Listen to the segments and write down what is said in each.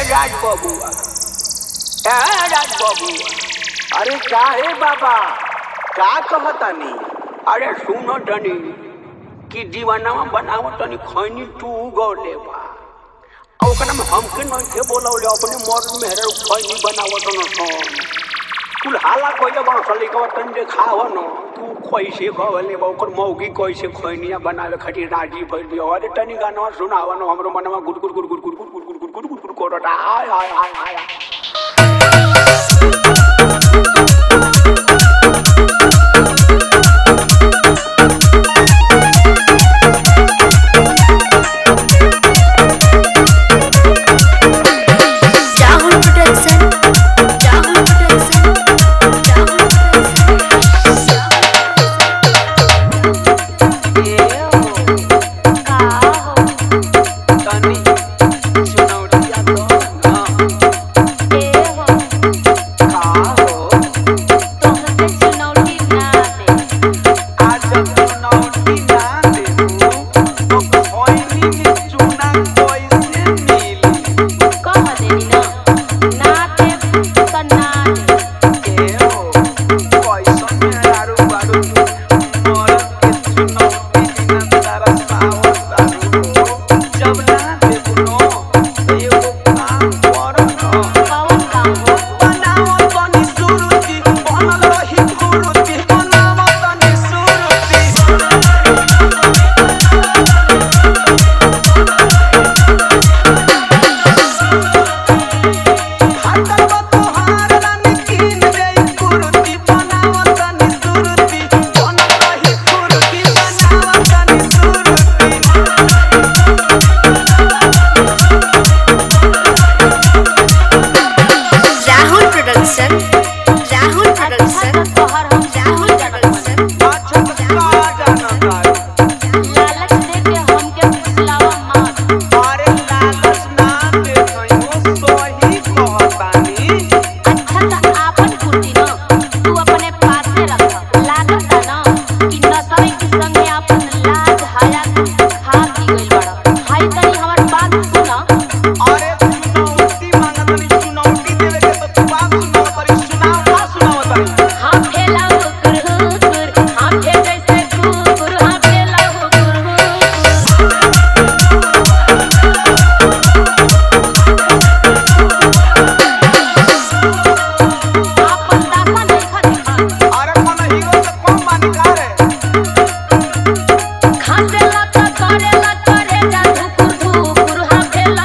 राज बबुआ ए राज बबुआ अरे का है बाबा का कहतानी अरे सुनो तनी कि दीवानावा बनावो तनी खैनी तू गौले बा आ ओकरा में हमके नहीं के बोलौले अपने मर्द में हेरे खैनी बनावो तनो सन कुल हाला कोइले बा सली के तन देखाव न तू कैसे कहले बा ओकर मौगी कैसे खैनिया बनावे खातिर राजी भइल बिया अरे तनी गाना सुनाव न हमरो मनवा गुड गुड गुड गुड गुड गुड गुड गुड गुड गुड गुड करता आय आय आय आय Rahul Production. Rahul Production. Rahul Production. का हो तनी सुनौरिया तो ना ए हो का हो तोहके चुनौती ना दे आज सुनौटी ना देबू तो खैनी में चूना कैसे मिली कह देनी ना ना दे त ना दे एहो कैसन मेहरारू बारू मरद के चुनौती बिना तारा सावत तारू हो जब ना देबू नो तो एगो काम कर न कौन काम हो बनाओ तनी सुरुचि बनल रही गुरुचि बनाओ तनी सुरुचि हाथल बा तोहार रानी कीन दे गुरुचि बनाओ तनी सुरुचि बनल रही गुरुचि बनाओ तनी सुरुचि राहुल प्रोडक्शन राहुल प्रोडक्शन तोहर हम राहुल प्रोडक्शन अच्छा तो का जाना तारू लालच दे के हमके फुसलावा मत अरे लालच ना दे कहियो सही कहतानी अच्छा त आपन कुर्ती न तू अपने पासे रख लागत न कि नसवे के संगे आपन लाज हाया खा दी गइल बड़ हाय तनी हमर बात सुन अरे चुनौती मांगतनी चुनौती देवे के तो तू बात सुनाव तरी सुनाव का सुनाव तरी हम फेला हुकुर हुकुर हम फे जैसे कुकुर हम फेला हुकुर हुकुर आपन दासा नहीं खा अरे मन हीरो से कम मानी का रे खासे लत करे लत करे जा धुकुर धुकुर हम फेला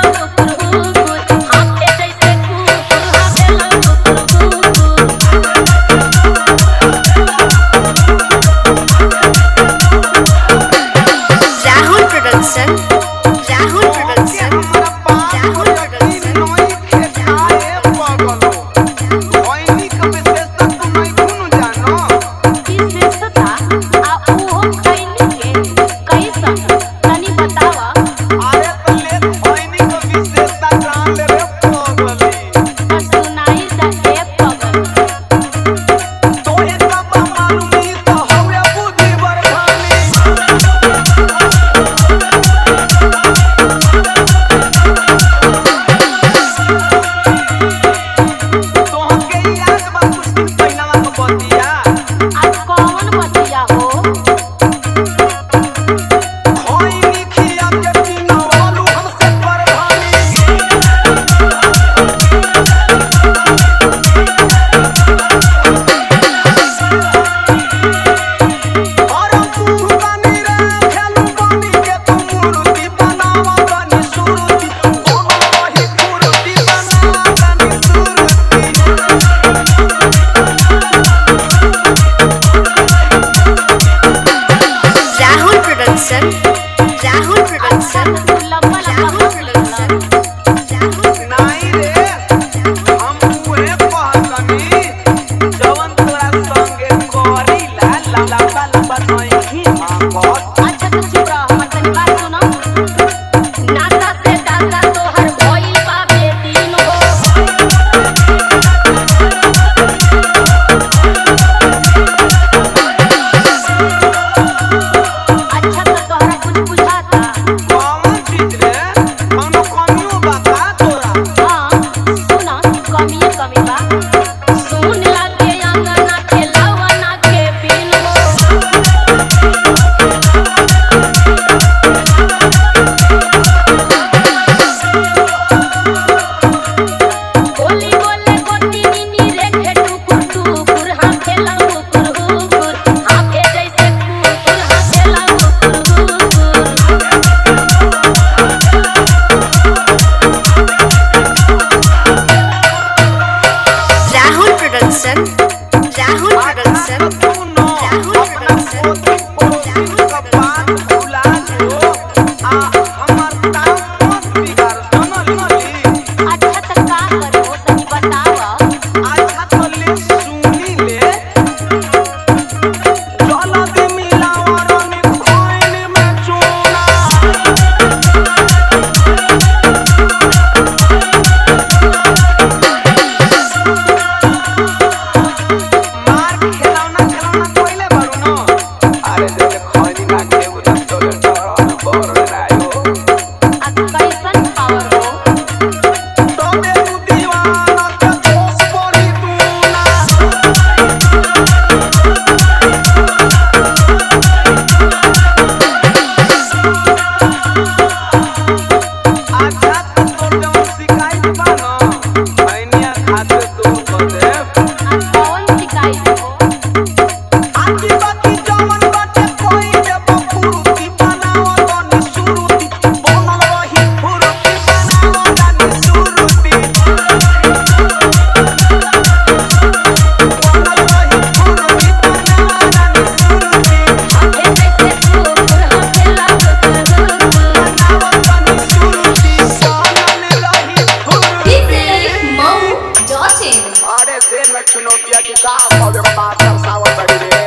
में छिनौतिया की का कबे मास्टर सावत रही रे